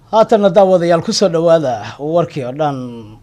haatanna daawadayaal kusoo dhawaada warkii oo dhan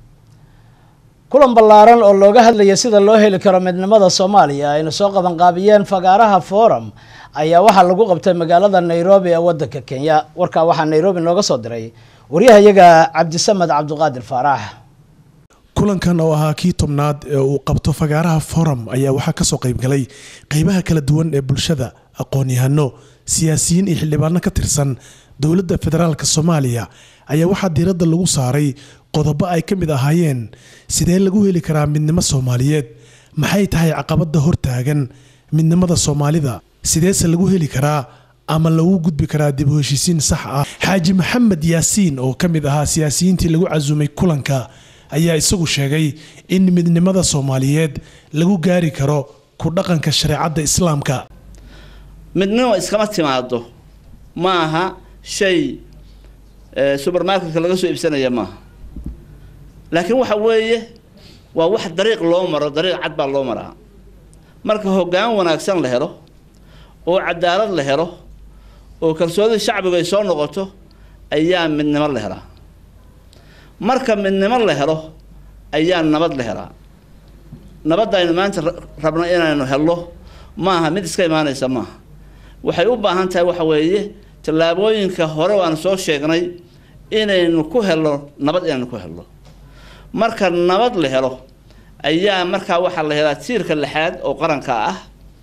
kulan ballaaran oo looga hadlaya sida loo heli karo midnimada soomaaliya ayna soo qabanqaabiyeen fagaaraha forum ayaa waxaa lagu qabtay magaalada nairobi ee wadanka kenya warkaa waxaa nairobi nooga soo diray waryahayaga cabdisamed cabdiqaadir faarax kulankan oo ahaa kii tobnaad ee uu qabto fagaaraha forum ayaa waxaa kasoo qaybgalay qeybaha kala duwan ee bulshada aqoon-yahano siyaasiyiin iyo xildhibaano ka tirsan dowladda federaalk soomaaliya ayaa waxaa diiradda lagu saaray qodobo ay ka mid ahaayeen sidee lagu heli karaa midnimo soomaaliyeed maxay tahay caqabada hortaagan midnimada soomaalida sideese lagu heli karaa ama lagu gudbi karaa dib u heshiisiin sax ah xaaji maxamed yaasiin oo ka mid ahaa siyaasiyiintii lagu casuumay kulanka ayaa isagu sheegay in midnimada soomaaliyeed lagu gaari karo ku dhaqanka shareecadda islaamka midnimo iskama timaado ma aha shay supermarketka laga soo iibsanaya maaha laakiin waxa weeye waa wax dariiq loo maro dariiq cad baa loo maraa marka hoggaan wanaagsan la helo oo cadaalad la helo oo kalsoonida shacbigu ay soo noqoto ayaa midnimo la helaa marka midnimo la helo ayaa nabad la helaa nabadda aynu maanta rabno inaynu helno maaha mid iska imaanaysa maaha waxay u baahan tahay waxa weeye tallaabooyinka hore waanu soo sheegnay inaynu ku helno nabad inaynu ku helno marka nabad la helo ayaa markaa waxaa la helaa tiirka lixaad oo qaranka ah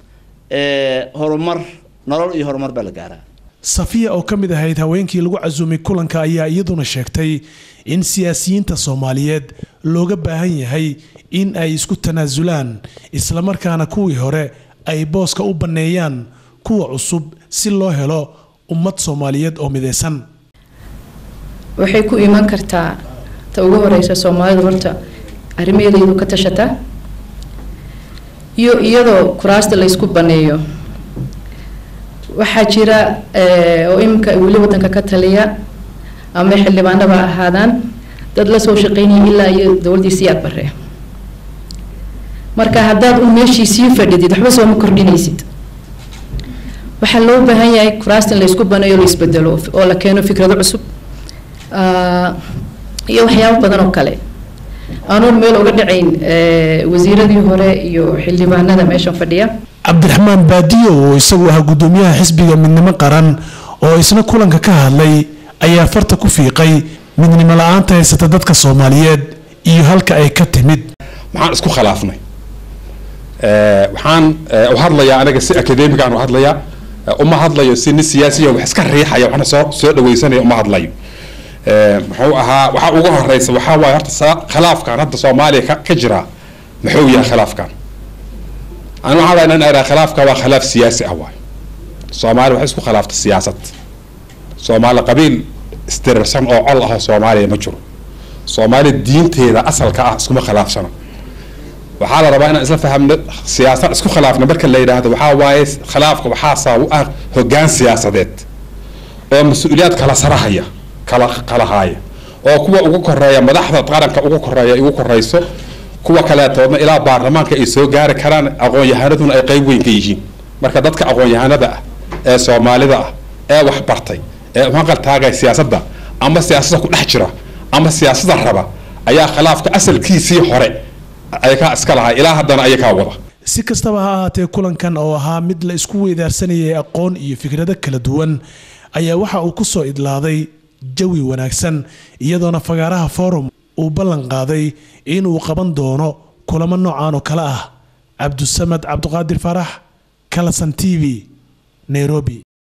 ee horumar nolol iyo horumar baa la gaaraa safiya oo ka mid ahayd haweenkii lagu casuumay kulanka ayaa iyaduna sheegtay in siyaasiyiinta soomaaliyeed looga baahan yahay in ay isku tanaasulaan islamarkaana kuwii hore ay booska u banneeyaan kuwa cusub si loo helo ummad soomaaliyeed oo midaysan waxay ku iman kartaa ta ugu horeysa soomaalidu horta arrimaheedaydu ka tashataa iyo iyadoo kuraasta la ysku baneeyo waxaa jira oo iminka weli wadanka ka taliya ama xildhibaanaba ahaadaan dad la soo shaqeynaya ilaa iyo dowladdii siyaad bare marka haddaad un meeshii sii fadhidid waxba sooma kordhinaysid waxaa loo baahan yahay kuraasta in la ysku baneeyo la isbedelo oo la keeno fikrado cusub iyo waxyaabo badan oo kale aanuun meel uga dhacayn wasiiradii hore iyo xildhibaanada meeshan fadhiya cabdiraxmaan baadiyo oo isagu ahaa guddoomiyaha xisbiga midnimo qaran oo isna kulanka ka hadlay ayaa farta ku fiiqay midnimo la-aanta haysata dadka soomaaliyeed iyo halka ay ka timid maxaan isku khilaafnay waxaan u hadlayaa aniga si academigaan u hadlayaa uma hadlayo si nin siyaasiya wax iska riixaya waxna soo soo dhawaysanaya uma hadlayo muxuu ahaa waxaa ugu horeysa waxaa waaye horta khilaafkan hadda soomaaliya ka ka jira muxuu yahay khilaafkan ani waxaan rabaa inaan iraa khilaafka waa khilaaf siyaasi ah waay soomaaliya waxay isku khilaafta siyaasad soomaali qabiil isdirirsan oo col ah oo soomaaliya ma jiro soomaaliya diinteeda asalka ah iskuma khilaafsano waxaa la rabaa inaan isla fahamno siyaasad isku khilaafna marka la yidhaahdo waxaa waaye khilaafka waxaa sabab u ah hoggaan siyaasadeed oo mas-uuliyaad kala sarahaya kala kala haaya oo kuwa ugu koreeya madaxda qaranka ugu koreeya ugu koreyso kuwa kaleetoodna ilaa baarlamaanka ay soo gaari karaan aqoon-yahanaduna ay qeyb weyn ka yihiin marka dadka aqoon-yahanada ah ee soomaalida ah ee wax bartay ee uhanqal taagaya siyaasadda ama siyaasadda ku dhex jira ama siyaasadda raba ayaa khilaafka asalkiisii hore ayakaa iska lahaa ilaa haddana ayakaa wada si kastaba ha ahaatee kulankan oo ahaa mid la isku weydaarsanayay aqoon iyo fikrado kala duwan ayaa waxa uu ku soo idlaaday jawi wanaagsan iyadoona fagaaraha forum uu ballan qaaday inuu qaban doono kulamo noocan oo kale ah cabdusamad cabdiqaadir faarax kalasan t v nairobi